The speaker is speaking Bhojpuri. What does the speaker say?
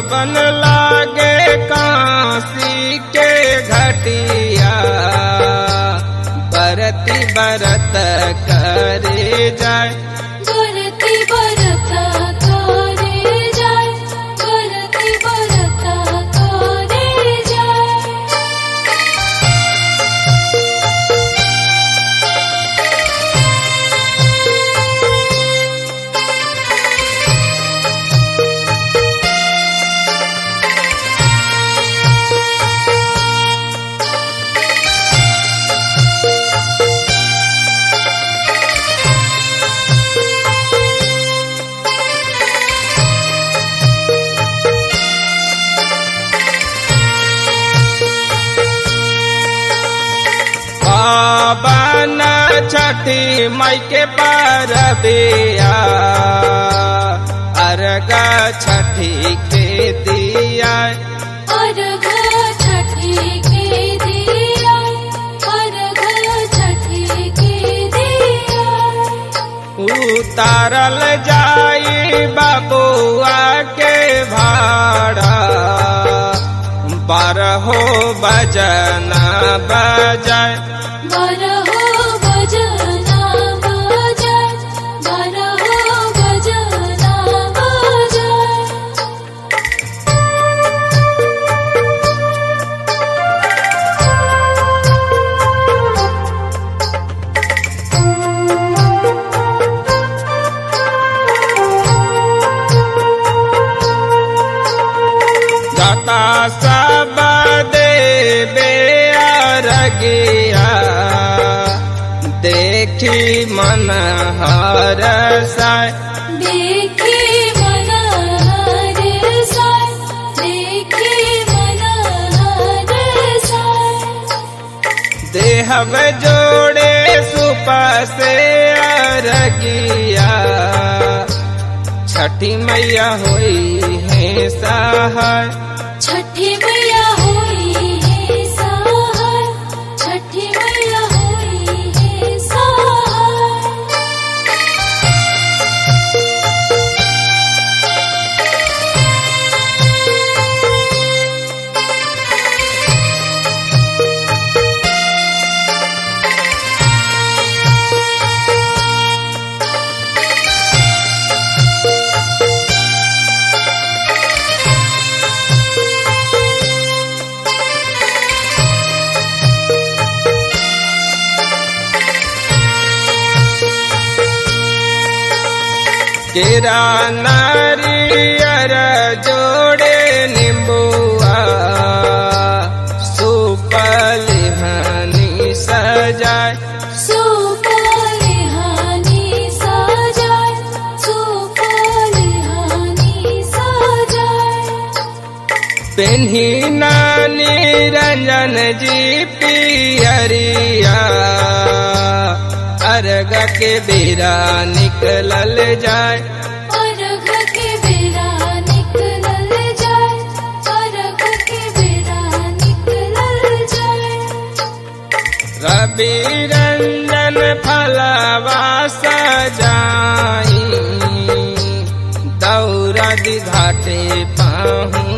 पावन लागे काशी के घटिया बरती बरत करे जाय बरती बरता करे जाय बरती बरता करे जाय पावन छठी मई के परबिया अर्ग छठी के दिया अर्घ छठी के दिया अर्घ छठी के दिया उतारल जाई बबुआ के भाड़ा बारहो बजना बजाय बारहो बजना बजाय बारहो बजना बजाय जाता सब देवे अरगिया देखी मन हर साय देखी मन हर साय देखी मन हर साय देहब जोड़े सुप से अरगिया छठी मैया होई है सहाय छठी मैया होई है सहाय छठी मैया होई है सहाय केरा नारियर जोड़े निम्बुआ सुपल हनी सजाय सुपली हानि सजाय सुपली हानि सजाय पेन्ही नानी रंजन जी पियरिया अर्ग के बेरा निकलल जाय अर्घ के बेरा निकलल जाय अर्घ के बेरा निकलल जाय रवि रंजन फलवा सजाई दौरा घाटे पाहू